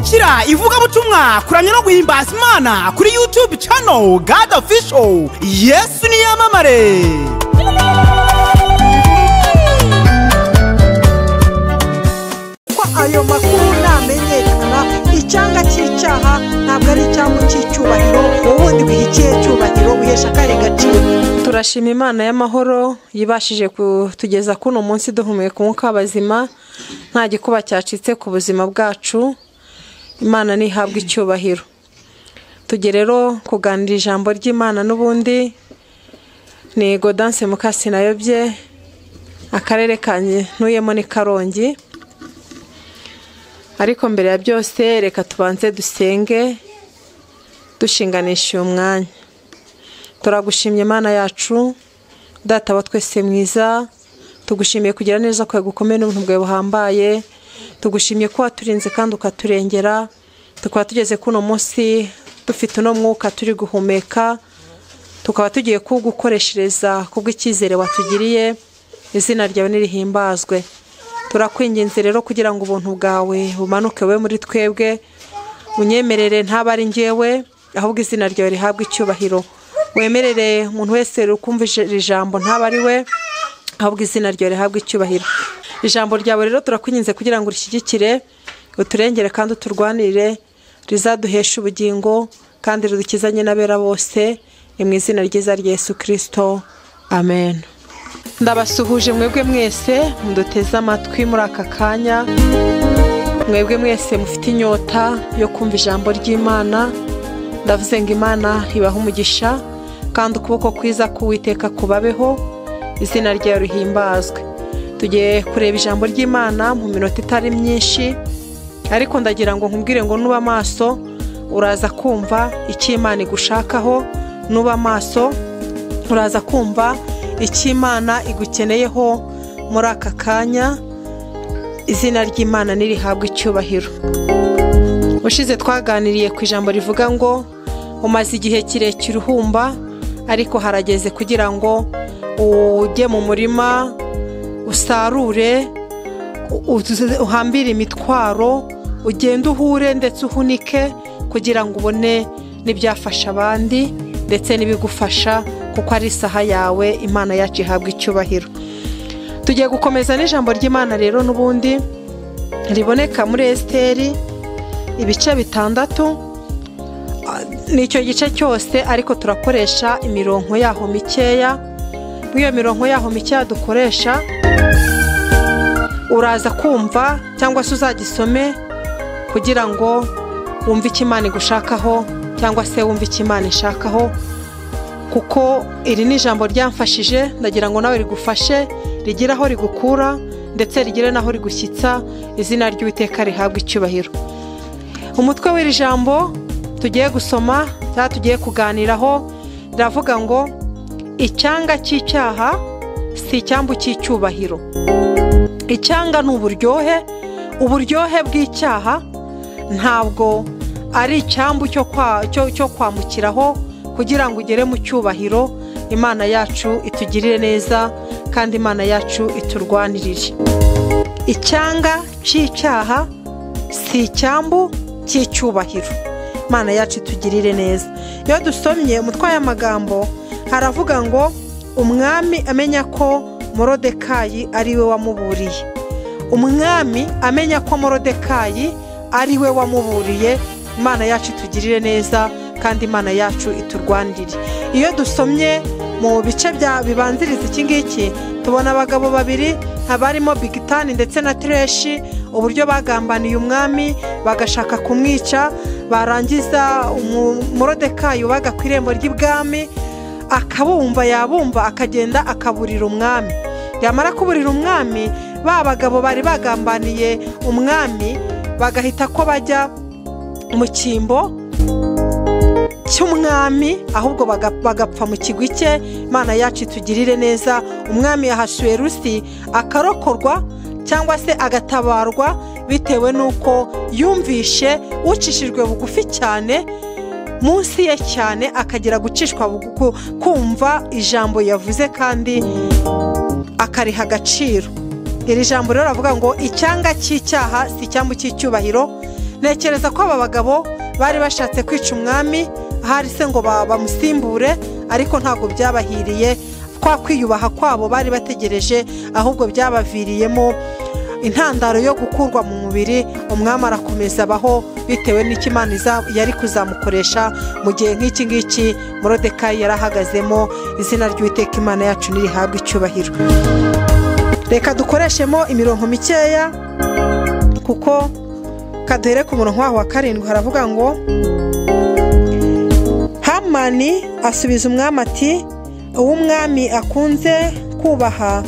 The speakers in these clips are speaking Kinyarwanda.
Gira ivugabutumwa kuramya no guhimbaza Imana kuri YouTube channel God Official Yesu niyamamare ko ayo makuru namenyekana icyanga cy'icyaha ntabwo ari icyango cy'icyubahiro ubundi wihikiye icyubahiro wihesha akahe gaciro turashima imana y'amahoro yibashije kutugeza kuno munsi duhumeka umwuka w'abazima nta gikuba cyacitse ku buzima bwacu imana ntihabwe icyubahiro tujye rero kuganira ijambo ry'imana n'ubundi ni godanse mukasi nayobye akarere ka ntuyemo ni karongi ariko mbere ya byose reka tubanze dusenge dushinganisha uyu mwanya turagushimye imana yacu data wa twese mwiza tugushimiye kugira neza kwawe gukomeye n'ubuntu bwawe buhambaye tugushimiye ko waturinze kandi ukaturengera tukaba tugeze kuno munsi dufite uno mwuka turi guhumeka tukaba tugiye kuwugukoreshereza kubw'icyizere watugiriye izina ryawe nirihimbazwe turakwinginze rero kugira ngo ubuntu bwawe bumanuke we muri twebwe unyemerere ntabare ari ngewe ahubwo izina ryawe rihabwe icyubahiro wemerere umuntu wese ukumva iri jambo ntaba ari we ahubwo izina ryawe rihabwa icyubahiro ijambo ryawe rero turakwinginze kugira ngo urishyigikire uturengere kandi uturwanire rizaduheshe ubugingo kandi ridukizanye n'abera bose ni mu izina ryiza rya Yesu kirisito amen ndabasuhuje mwebwe mwese muduteze amatwi muri aka kanya mwebwe mwese mufite inyota yo kumva ijambo ry'imana ndavuze ngo imana ibahe umugisha kandi ukuboko kwiza k'uwiteka kubabeho izina ryawe rihimbazwe tugiye kureba ijambo ry'imana mu minota itari myinshi ariko ndagira ngo nkubwire ngo nuba amaso uraza kumva icyo imana igushakaho nuba amaso uraza kumva icyo imana igukeneyeho muri aka kanya izina ry'imana nirihabwa icyubahiro ushize twaganiriye ku ijambo rivuga ngo umaze igihe kirekire uhumba ariko harageze kugira ngo ujye mu murima usarure uhambire imitwaro ugende uhure ndetse uhunike kugira ngo ubone n'ibyafasha abandi ndetse n'ibigufasha kuko ari isaha yawe imana yacu ihabwa icyubahiro tugiye gukomeza n'ijambo ry'imana rero n'ubundi riboneka muri esiteri ibice bitandatu nicyo gice cyose ariko turakoresha imirongo yaho mikeya muri iyo mirongo yaho mikeya dukoresha uraza kumva cyangwa se uzagisome kugira ngo wumve icyo imana igushakaho cyangwa se wumve icyo imana ishakaho kuko iri ni ijambo ryamfashije ndagira ngo nawe rigufashe rigire aho rigukura ndetse rigire n'aho rigushyitsa izina ry'uwiteka rihabwa icyubahiro umutwe w'iri jambo tugiye gusoma cyangwa tugiye kuganiraho riravuga ngo icyanga cy'icyaha si icyambu cy'icyubahiro icyanga ni uburyohe uburyohe bw'icyaha ntabwo ari icyambu cyo kwambukiraho kugira ngo ugere mu cyubahiro imana yacu itugirire neza kandi imana yacu iturwanirire icyanga cy'icyaha si icyambu cy'icyubahiro imana yacu itugirire neza iyo dusomye umutwaye amagambo haravuga ngo umwami amenya ko morodekayi ari we wamuburiye umwami amenya ko morodekayi ari we wamuburiye imana yacu itugirire neza kandi imana yacu iturwanirire iyo dusomye mu bice bibanziriza iki ngiki tubona abagabo babiri abarimo bigitani ndetse na tireshi uburyo bagambaniye umwami bagashaka kumwica barangiza umurodekayi ubaga ku irembo ry'ibwami akabumva yabumva akagenda akaburira umwami yamara kuburira umwami ba bagabo bari bagambaniye umwami bagahita ko bajya mu cyimbo cy'umwami ahubwo bagapfa mu kigwi cye imana yacu itugirire neza umwami yahashuye rusi akarokorwa cyangwa se agatabarwa bitewe n'uko yumvishe ucishijwe bugufi cyane munsi ye cyane akagira gucishwa kumva ijambo yavuze kandi akariha agaciro iri jambo rero ravuga ngo icyanga cy'icyaha si icyambu cy'icyubahiro ntekereza ko aba bagabo bari bashatse kwica umwami ahari se ngo ba- bamusimbure ariko ntabwo byabahiriye kwa kwiyubaha kwabo bari bategereje ahubwo byabaviriyemo intandaro yo gukurwa mu mubiri umwami arakomeza abaho bitewe n'icyo Imana iza- yari kuzamukoresha mu gihe nk'iki ngiki morodekayi yari ahagazemo izina ry'uwiteka imana yacu ntirihabwe icyubahiro reka dukoreshemo imirongo mikeya kuko kaduhere ku murongo waho wa karindwi haravuga ngo hamani asubiza umwami ati uwo umwami akunze kubaha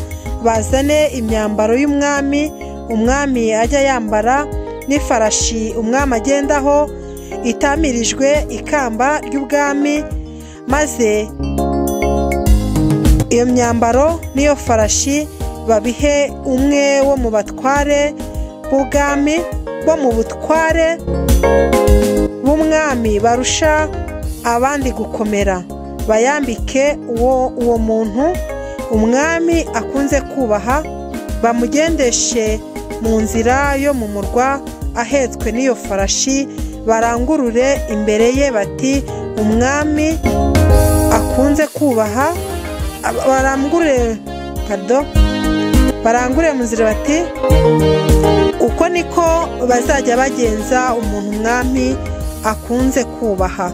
bazane imyambaro y'umwami umwami ajya yambara n'ifarashi umwami agendaho itamirijwe ikamba ry'ubwami maze iyo myambaro n'iyo farashi babihe umwe wo mu batware b'ubwami bo mu butware b'umwami barusha abandi gukomera bayambike uwo uwo muntu umwami akunze kubaha bamugendeshe mu nzira yo mu murwa ahetswe n'iyo farashi barangurure imbere ye bati umwami akunze kubaha aba- barangurure pardon barangurure mu nzira bati uko niko bazajya bagenza umuntu umwami akunze kubaha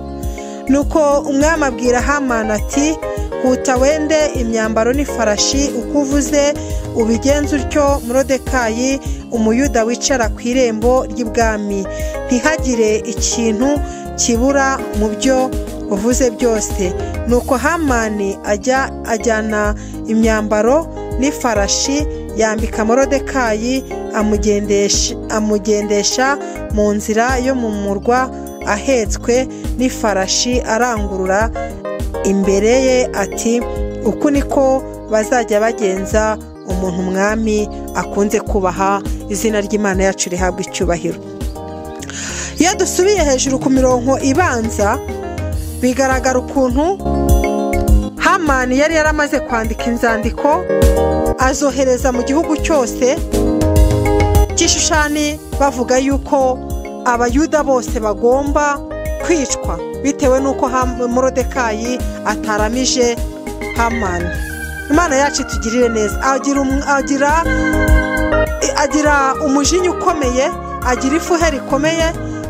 nuko umwami abwira hamani ati huta wende imyambaro n'ifarashi uko uvuze ubigenze utyo murodekayi umuyuda wicara ku irembo ry'ibwami ntihagire ikintu kibura mu byo uvuze byose nuko hamani ajya ajyana imyambaro n'ifarashi yambika morodekayi amugendesha- amugendesha mu nzira yo mu murwa ahetswe n'ifarashi arangurura imbere ye ati uku niko bazajya bagenza umuntu umwami akunze kubaha izina ry'imana yacu rihabwa icyubahiro iyo dusubiye hejuru ku mirongo ibanza bigaragara ukuntu hamani yari yaramaze kwandika inzandiko azohereza mu gihugu cyose cy'ishushani bavuga yuko abayuda bose bagomba kwicwa bitewe n'uko Ham- morodekayi ataramije hamani imana yacu itugirire neza agira um- agira agira umujinya ukomeye agira ifuhe rikomeye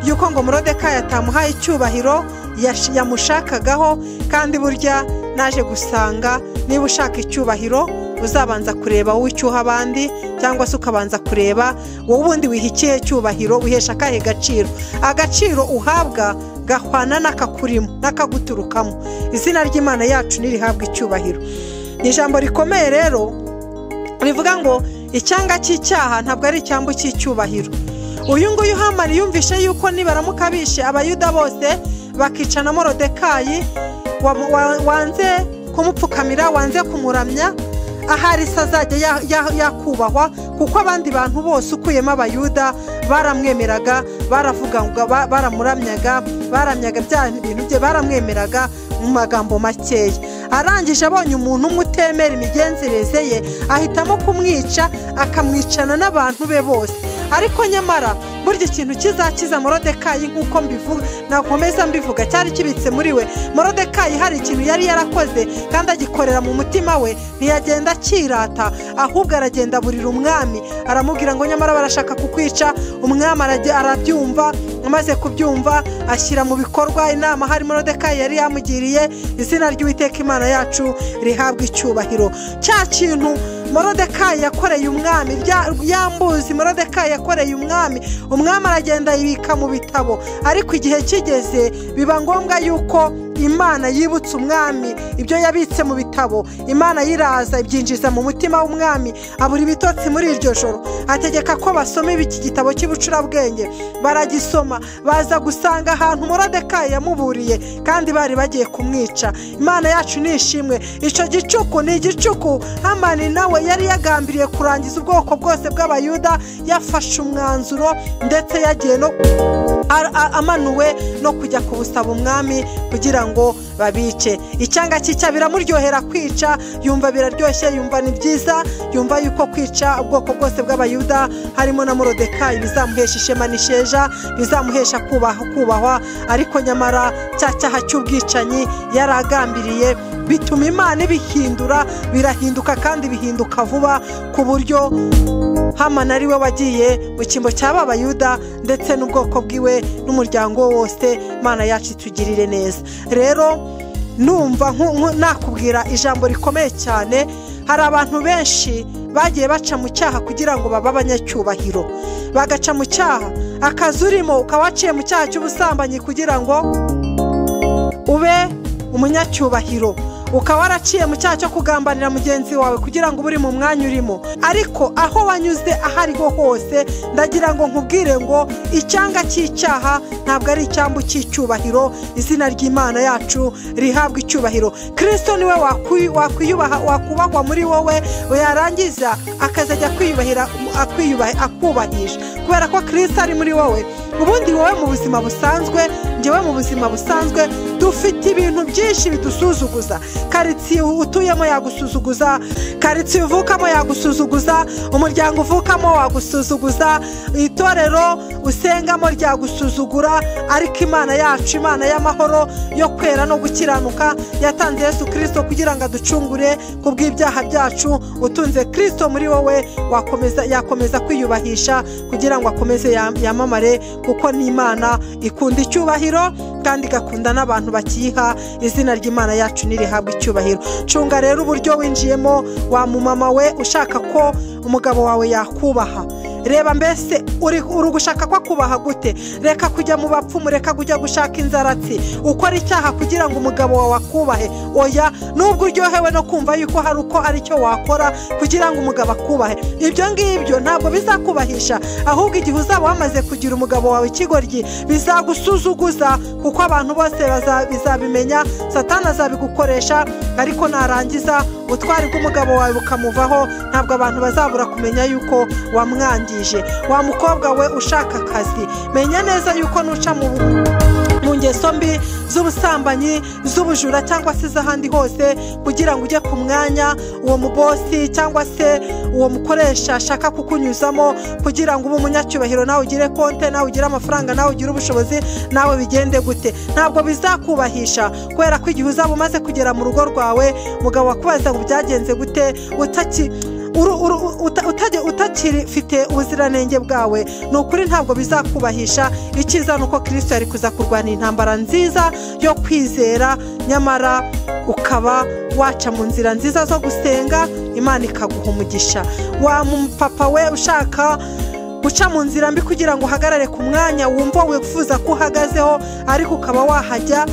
y'uko ngo morodekayi atamuhaye icyubahiro yash- yamushakagaho kandi burya naje gusanga niba ushaka icyubahiro uzabanza kureba wowe icyuha abandi cyangwa se ukabanza kureba wowe ubundi wiha ikihe cyubahiro wihesha akahe gaciro agaciro uhabwa gahwana n'akakurimo n'akaguturukamo izina ry'imana yacu ntirihabwe icyubahiro ni ijambo rikomeye rero rivuga ngo icyanga cy'icyaha ntabwo ari icyambu cy'icyubahiro uyu nguyu hamani yumvishe yuko nibaramuka bishe abayuda bose bakica na morodekayi wa- wa- wanze kumupfukamira wanze kumuramya ahari se azajya ya- ya- yakubahwa kuko abandi bantu bose ukuyemo abayuda baramwemeraga baravugaga ba- baramuramyaga baramyaga bya bintu bye baramwemeraga mu magambo makeya arangije abonye umuntu umwe utemera imigenzereze ye ahitamo kumwica akamwicana n'abantu be bose ariko nyamara burya ikintu kizakiza morodekayi nk'uko mbivuga nakomeza mbivuga cyari kibitse muri we morodekayi hari ikintu yari yarakoze kandi agikorera mu mutima we ntiyagenda akirata ahubwo aragenda aburira umwami aramubwira ngo nyamara barashaka kukwica umwami arage- arabyumva amaze kubyumva ashyira mu bikorwa inama hari morodekayi yari yamugiriye izina ry'uwiteka imana yacu rihabwa icyubahiro cya kintu morodekayi yakoreye umwami rya- yambuzi morodekayi yakoreye umwami umwami aragenda yibika mu bitabo ariko igihe kigeze biba ngombwa yuko imana yibutsa umwami ibyo yabitse mu bitabo imana yiraza ibyinjiza mu mutima w'umwami abura ibitotsi muri iryo joro ategeka ko basoma iki gitabo cy'ubucurabwenge baragisoma baza gusanga ahantu morodekayi yamuburiye kandi bari bagiye kumwica imana yacu ni ishimwe icyo gicuku ni igicuku hamani nawe yari yagambiriye kurangiza ubwoko bwose bw'abayuda yafashe umwanzuro ndetse yagiye no a- a- amanuwe no kujya kubusaba umwami kugira ngo babice icyanga cyica biramuryohera kwica yumva biraryoshye yumva ni byiza yumva yuko kwica ubwoko bwose bw'abayuda harimo na morodekayi bizamuhesha ishema n'isheja bizamuhesha kubaha kubahwa ariko nyamara cya cyaha cy'ubwicanyi yari agambiriye bituma imana ibihindura birahinduka kandi bihinduka vuba ku buryo hamana ari we wagiye mu cyimbo cya babayuda ndetse n'ubwoko bwiwe n'umuryango we wose imana yacu itugirire neza rero numva nku- nku- nakubwira ijambo rikomeye cyane hari abantu benshi bagiye baca mu cyaha kugira ngo babe abanyacyubahiro bagaca mu cyaha akazi urimo ukaba waciye mu cyaha cy'ubusambanyi kugira ngo ube umunyacyubahiro ukaba waraciye mu cyaha cyo kugambanira mugenzi wawe kugira ngo ube uri mu mwanya urimo ariko aho wanyuze aho ariho hose ndagira ngo nkubwire ngo icyanga cy'icyaha ntabwo ari icyambu cy'icyubahiro izina ry'imana yacu rihabwa icyubahiro kirisito niwe wakwi- wakwiyubaha wakubahwa muri wowe yarangiza akazajya kwiyubahira akwiyubaha- akubahisha kubera ko kirisito ari muri wowe ubundi wowe mu buzima busanzwe ngewe mu buzima busanzwe dufite ibintu byinshi bidusuzuguza karitsiye utuyemo yagusuzuguza karitsiye uvukamo yagusuzuguza umuryango uvukamo wagusuzuguza itorero usengamo ryagusuzugura ariko imana yacu imana y'amahoro yo kwera no gukiranuka yatanze yesu kirisito kugira ngo aducungure ku bw'ibyaha byacu utunze kirisito muri wowe wakomeza yakomeza kwiyubahisha kugira ngo akomeze yam- yamamare kuko ni imana ikunda icyubahiro kandi igakunda n'abantu bakiyiha izina ry'imana yacu ntirihabwe icyubahiro cunga rero uburyo winjiyemo wa mumama we ushaka ko umugabo wawe yakubaha reba mbese uri uri gushaka ko akubaha gute reka kujya mu bapfumu reka kujya gushaka inzaratsi ukora icyaha kugira ngo umugabo wawe akubahe oya nubwo uryohewe no kumva yuko hari uko ari cyo wakora kugira ngo umugabo akubahe ibyo ngibyo ntabwo bizakubahisha ahubwo igihe uzaba wamaze kugira umugabo wawe ikigoryi bizagusuzuguza kuko abantu bose baza- bizabimenya satani azabigukoresha ariko narangiza ubutwari bw'umugabo wawe bukamuvaho ntabwo abantu bazabura kumenya yuko wamwangije wa mukobwa we ushaka akazi menya neza yuko nuca mu mu ngeso mbi z'ubusambanyi z'ubujura cyangwa se iz'ahandi hose kugira ngo ujye ku mwanya uwo mubosi cyangwa se uwo mukoresha ashaka kukunyuzamo kugira ngo ube umunyacyubahiro nawe ugire konte nawe ugire amafaranga nawe ugire ubushobozi nawe bigende gute ntabwo bizakubahisha kubera ko igihe uzaba umaze kugera mu rugo rwawe mugabo wakubaza ngo byagenze gute utaki uru- uru- uta- utajya- utakirifite ubuziranenge bwawe ni ukuri ntabwo bizakubahisha icyiza ni uko kirisito yari kuza kurwana intambara nziza yo kwizera nyamara ukaba waca mu nzira nziza zo gusenga imana ikaguha umugisha wa mupapa we ushaka guca mu nzira mbi kugira ngo uhagarare ku mwanya wumva wifuza ko uhagazeho ariko ukaba wahajya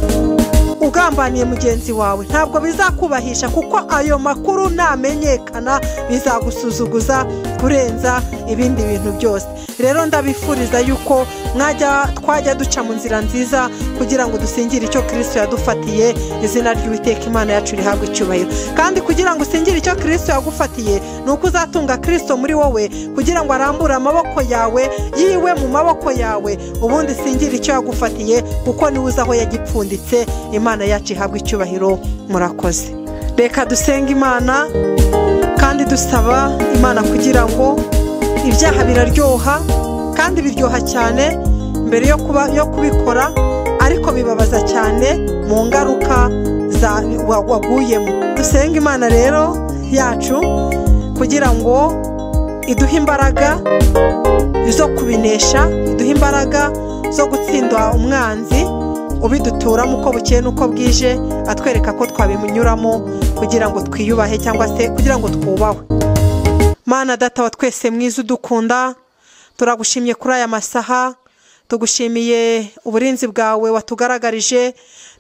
ugambaniye mugenzi wawe ntabwo bizakubahisha kuko ayo makuru namenyekana bizagusuzuguza kurenza ibindi bintu byose rero ndabifuriza yuko mwajya twajya duca mu nzira nziza kugira ngo dusingire icyo kirisito yadufatiye izina ry'uwiteka imana yacu rihabwa icyubahiro kandi kugira ngo usingire icyo kirisito yagufatiye ni uko uzatunga kirisito muri wowe kugira ngo arambure amaboko yawe yiwe mu maboko yawe ubundi singire icyo yagufatiye kuko niwe uzi aho yagipfunditse imana yacu ihabwa icyubahiro murakoze reka dusenge imana kandi dusaba imana kugira ngo ibyaha biraryoha kandi biryoha cyane mbere yo kuba yo kubikora ariko bibabaza cyane mu ngaruka za wa- waguyemo dusenge imana rero yacu kugira ngo iduhe imbaraga zo kubinesha biduha imbaraga zo gutsindwa umwanzi ubiduturamo uko bukeye n'uko bwije atwereka ko twabimunyuramo kugira ngo twiyubahe cyangwa se kugira ngo twubahwe mana data wa twese mwiza udukunda turagushimye kuri aya masaha tugushimiye uburinzi bwawe watugaragarije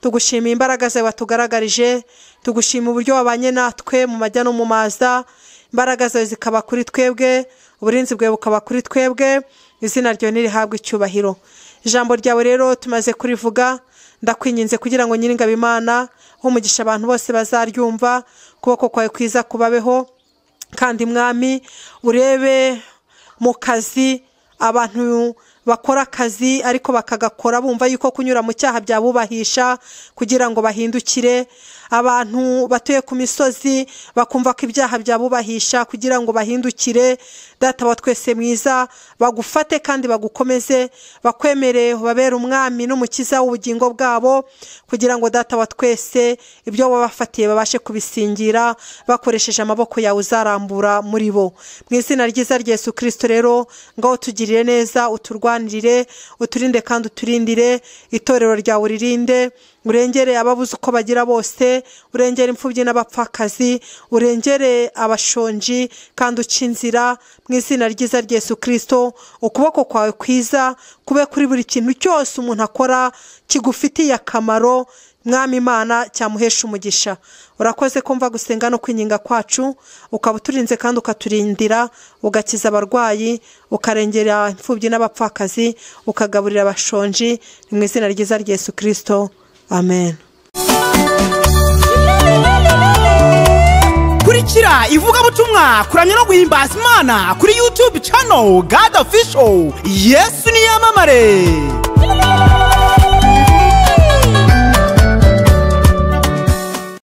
tugushimiye imbaraga zawe watugaragarije tugushima uburyo wabanye natwe mu majya no mu maza imbaraga zawe zikaba kuri twebwe uburinzi bwawe bukaba kuri twebwe izina ryawe ntirihabwe icyubahiro ijambo ryawe rero tumaze kurivuga ndakwinginze kugira ngo nyir'ingabimana umugisha abantu bose bazaryumva ukuboko kwawe kwiza kubabeho kandi mwami urebe mu kazi abantu bakora akazi ariko bakagakora bumva yuko kunyura mu cyaha byabubahisha kugira ngo bahindukire abantu batuye ku misozi bakumva ko ibyaha byabubahisha kugira ngo bahindukire data wa twese mwiza bagufate kandi bagukomeze bakwemere babere umwami n'umukiza w'ubugingo bwabo kugira ngo data wa twese ibyo wabafatiye babashe kubisingira bakoresheje amaboko yawe uzarambura muri bo mu izina ryiza rya Yesu kirisito rero ngaho tugirire neza uturwanirire uturinde kandi uturindire itorero ryawe uririnde urengere ababuze uko bagira bose urengere imfubyi n'abapfakazi urengere abashonji kandi uca inzira mu izina ryiza rya Yesu kirisito ukuboko kwawe kwiza kube kuri buri kintu cyose umuntu akora kigufitiye akamaro mwami imana cyamuhesha umugisha urakoze kumva gusenga no kwinginga kwacu ukaba uturinze kandi ukaturindira ugakiza abarwayi ukarengera imfubyi n'abapfakazi ukagaburira abashonji ni mu izina ryiza rya Yesu kirisito amen kurikira ivugabutumwa kuramya no guhimbaza imana kuri youtube channel god official yesu niyamamare